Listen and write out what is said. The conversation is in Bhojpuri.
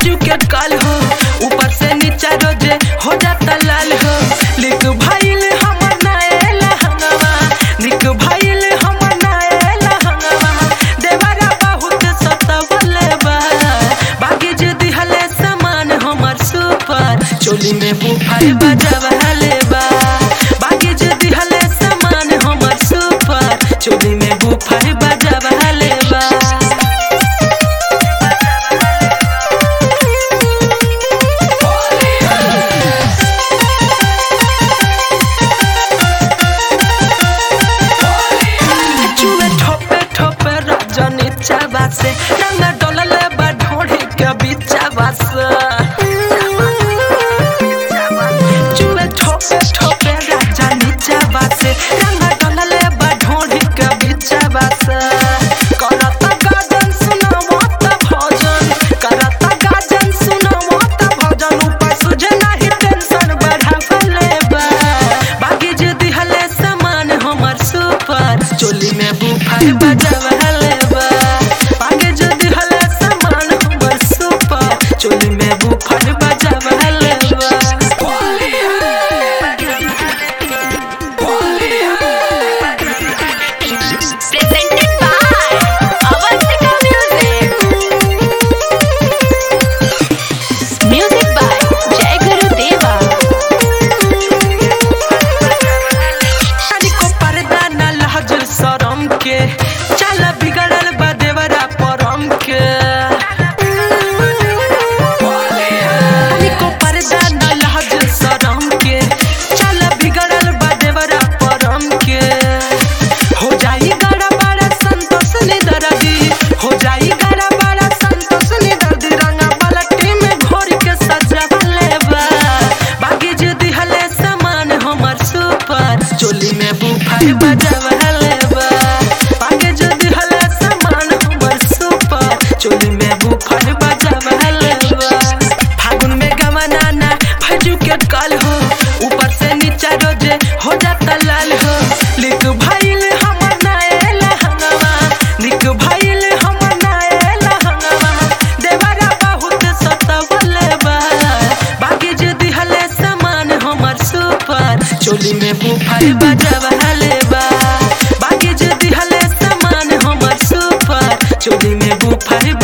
भजू के काल हो ऊपर से नीचा रोजे हो जाता लाल हो लिख भाईल हमर नाएला हंगवा लिख भाईल हमर नाएला हंगवा देवरा बहुत सतवले बा बाकी जे दिहले सामान हमर सुपर चोली में बुफार बजवले बा बाकी जे दिहले सामान हमर सुपर चोली में बुफार बजवले बा चुए ठोपे ठोपे रजनी चाबा से रंगा डोलले बा ढोढ़ी के बिचाबा से चुए ठोपे ठोपे रजनी चाबा से रंगा डोलले बा ढोढ़ी के बिचाबा से करत गाजन सुनावो त भजन करत गाजन सुनावो त भजन ऊपर सुझे नाही टेंशन बढ़ावले बा बाकी जे दिहले सामान हमर सुपर चोली में बुफार बजवले बा बाकी जे दिहले सामान हमर सुपर चोली में बुफार बजवले presented by Avantika Music. Music by Jai Guru Deva. शादी को पर्दा न लहज शरम के चल बिगड़ल बा देवरा परम के शादी को पर्दा न लहज शरम के चल बिगड़ल बा देवरा परम के हो जाई गड़ा बड़ा संतोष निदरदी हो जाई गड़ा बड़ा संतोष निदरदी रंगा पलटी में घोर के सजावले बा बाकी जे दिहले सामान हमर सुपर चोली में बुफार बजवले बा बाकी जे दिहले सामान हमर सुपर चोली में बुफार बजवले बा फागुन में गमनाना भजू के काल हो ऊपर से नीचा रोजे हो जाता लाल हो लिख भाईल हमर नाएला हंगवा लिख भाईल हमर नाएला हंगवा देवरा बहुत सतवले बा बाकी जे दिहले सामान हमर सुपर चोली में बुफार बजवले बा बाकी जे दिहले सामान हमर सुपर चोली में बुफार